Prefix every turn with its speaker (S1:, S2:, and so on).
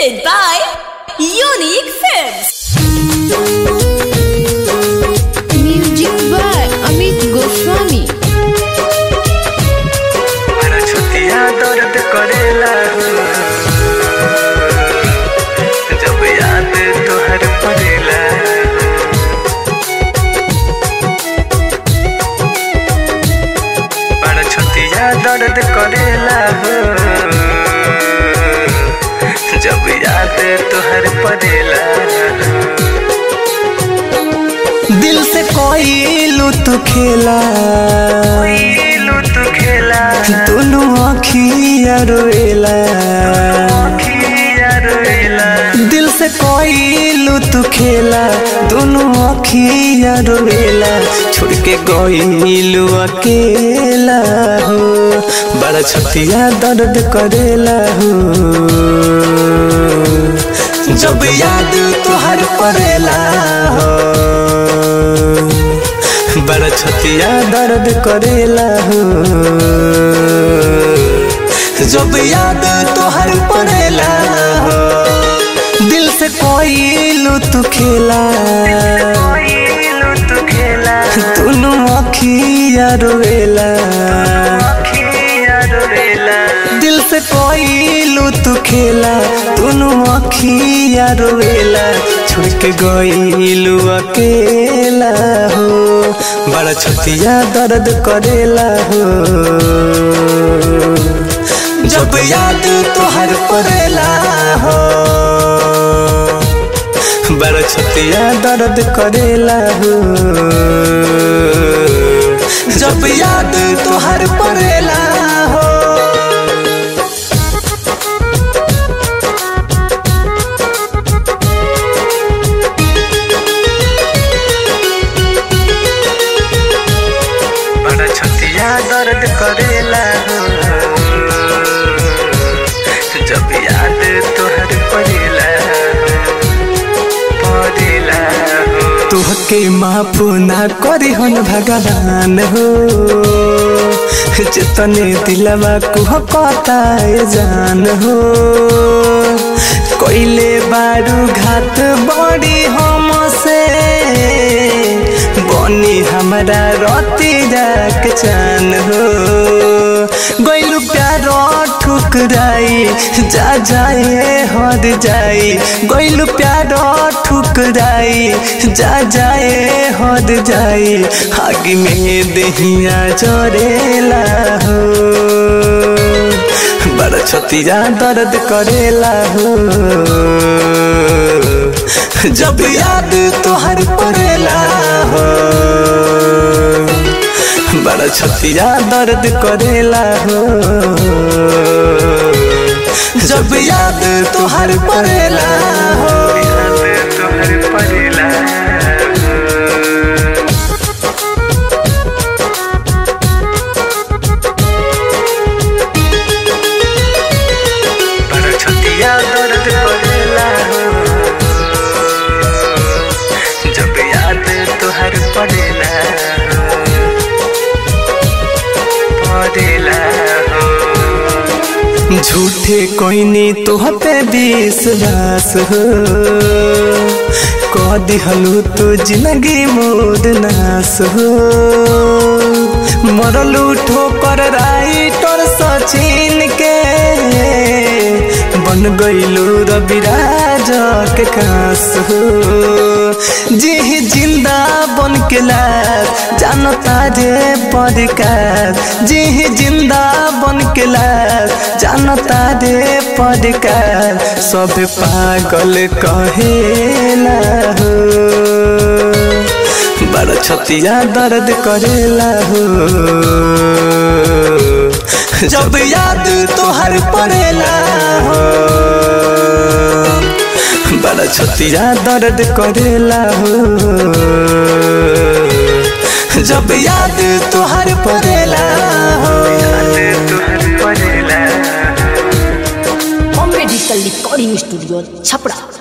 S1: presented by Unique Films.
S2: Music by Amit Goswami
S3: हमारा छतिया दर्द करेला जब याद तोहर पड़ेला हमारा छतिया दर्द करेला जब याद तोहर पड़ेला दिल से कोई लुत खेला लुत खेला दोनों अखिया रोएला दिल से कोई लुत खेला दोनों अखिया रोएला छोड़ के गईलू अकेला हो बड़ा छतिया दर्द करेला हो जब याद तोहर पड़ेला हो बड़ा छतिया दर्द करेला हो जब याद तोहर पड़ेला हो दिल से कोई लुत खेला दोनों अखिया रोएला दिल से कोई लुत खेला दोनों अखिया रोएला छोड़ के गईलू अकेला हो बड़ा छतिया दर्द करेला हो जब याद तोहर पड़ेला हो बड़ा छतिया दर्द करेला हो जब याद तोहर पड़ेला हो बड़ा छतिया दर्द करेला हो जब याद तोहर पड़ेला पड़ेला तुहके माफ ना करी हन भगवान हो जितने दिलवा कुह कताए जान हो कोइले बारू घात बड़ी हमसे बनी हमारा रती जाक चान हो गइलु प्यार ठुकराई जा जाए हर जाई गइलु प्यार ठुकराई जा जाए हर जाई आगे में दहिया चरेला हो बड़ा छतिया दर्द करेला हो जब याद तोहर पड़ेला हो बड़ा छतिया दर्द करेला हो जब याद तोहर पड़ेला हो याद तोहर पड़ेला बड़ा छतिया दर्द करेला हो जब याद तोहर पड़ेला पड़ेला झूठे कोइनी तोह पे विश्वास हो कह दिहलू तो जिंदगी मोद नास हो मरलू ठोकर राइटर सचिन के बन गईलू रविराज के खास हो जी जिंदा बन के लाज जानता जे पड़कार जी जिंदा बन के लाज जानता जे पड़कार सब पागल कहेला हो बड़ा छतिया दर्द करेला हो जब याद तोहर पड़ेला हो बड़ा छतिया दर्द करेला हो जब याद तोहर पड़ेला हो याद तोहर पड़ेला
S1: Bombay Digital Recording Studio, Chapra.